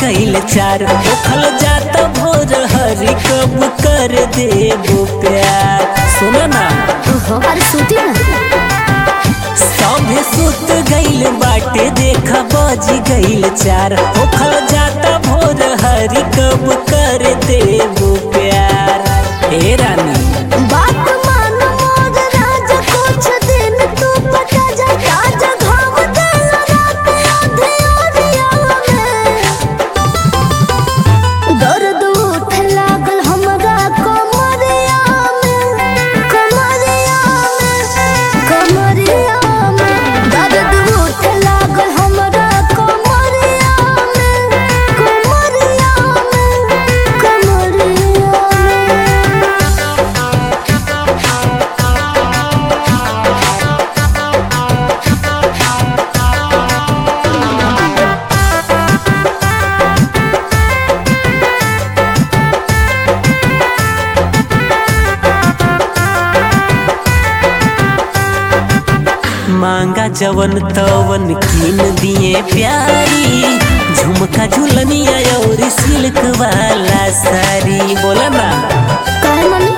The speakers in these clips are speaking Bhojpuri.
गईल चार ओखल जात भोर हरी कब कर देबो प्यार सुनो ना ओहो अरे सूती ना सभे सुत गईल बाटे देखा बज गईल चार ओखल जात भोर हरी कब कर देबो प्यार हे रानी बात मान मोर राजा कुछ दिन तू पटा जा राजा घाव देला रात आधे ओरिया में दर्द उठ लागल हमरा कमरिया में कमरिया में कमरिया में दर्द उठ लागल हमरा कमरिया में कमरिया में कमरिया में मांगा जवन तवन कीन दिए प्यारी झुमका झुलनिया और सिल्क वाला साड़ी बोला ना काहे मम्मी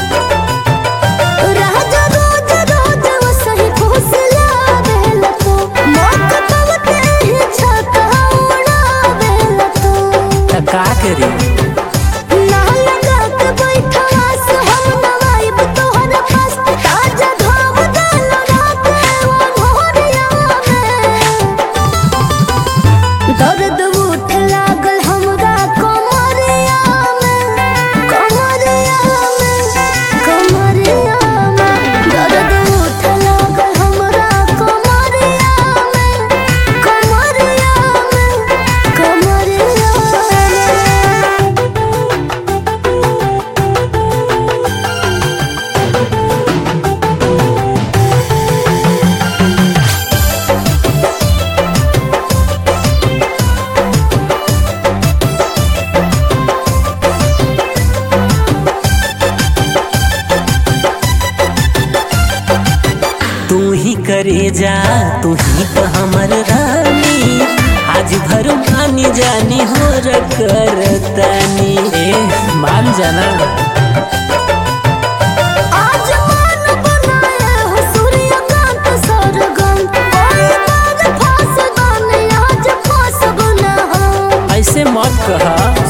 राजा रोज रोज वसही फुसलावेला तो मौका पवते ही छका उड़ावेला तो त का करी ना लगा के बैठवा से हम नवाइब तोहर पास ताजा घाव देला रात वो भोरिया में दर्द उठ लागल हमरा कमरिया में कमरिया में कमरिया में दर्द उठ लागल हमरा कमरिया में कमरिया में कमरिया में तू ही करे जा तू ही तो हमर रानी आज भर मानी जानी हो करतानी ए मान जाना आज मन बनाए हो सूर्यकांत सरगम कोई बार फास गाने आज फास गुना हम ऐसे मत कहा